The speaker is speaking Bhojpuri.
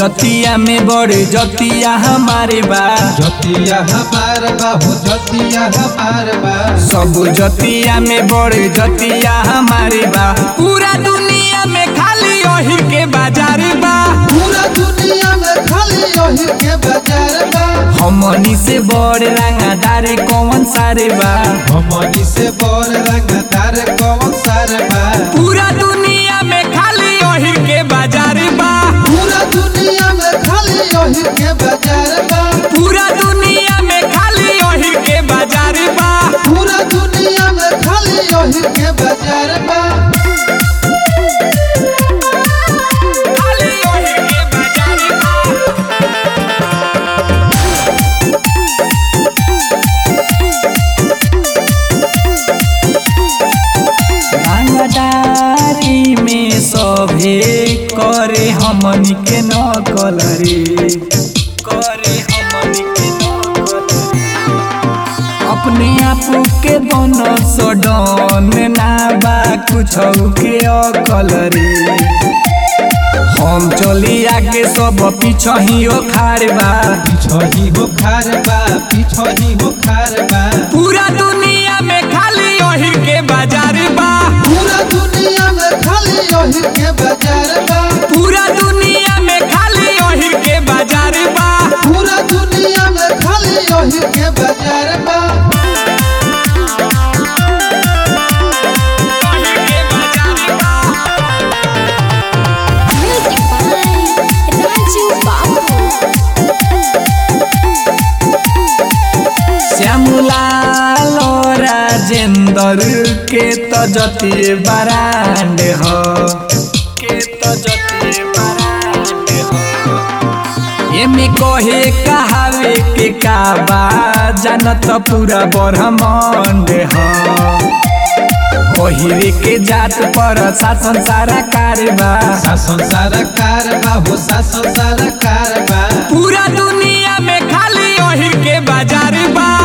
जतिया में बड़े जतिया हमारे बा जतिया हमार बा हो जतिया हमार बा सब जतिया में बड़े जतिया हमारे बा पूरा दुनिया में खाली ओहिर के बाजार बा पूरा दुनिया में खाली यही के बाजार बा हमनी से बड़ रंगादार कौन सारे बा हमनी से बड़ रंगदार कौन सार बा पूरा दुनिया में खाली ओहिर के बाजार बा पूरा दुनिया में खाली यही के बाजार बा पूरा दुनिया में खाली ओहिर के बाजार बा पूरा दुनिया में खाली यही के बाजार बा खाली ओहिर के बाजार बा रंगदारी में सभे करे हमनी के नकल रे करे हमनी के नकल अपने आप के दोनों सडन ना बा कुछ के अकल रे हम चली आगे सब पीछे ही खाड़ बा पिछही हो खार बा पिछही हो खार बा पूरा दुनिया में खाली ओहिर के बाजार बा पूरा दुनिया में खाली यही के बाजार बा पूरा दुनिया में खाली ओहिर के बाजार बा पूरा दुनिया में खाली यही के बाजार बा ओहिर के बाजार बा Music by Raju Babu. Shyamlal Rajendra के तो जति बरांड हो के तो जति बरांड हो एमे कहे कहावे के का बा जानत पूरा ब्रह्मांड हो ओहिरे के जात पर शासन सारा कारबा शासन सारा कार बा हो शासन सारा कार बा पूरा दुनिया में खाली ओहिर के बाजार बा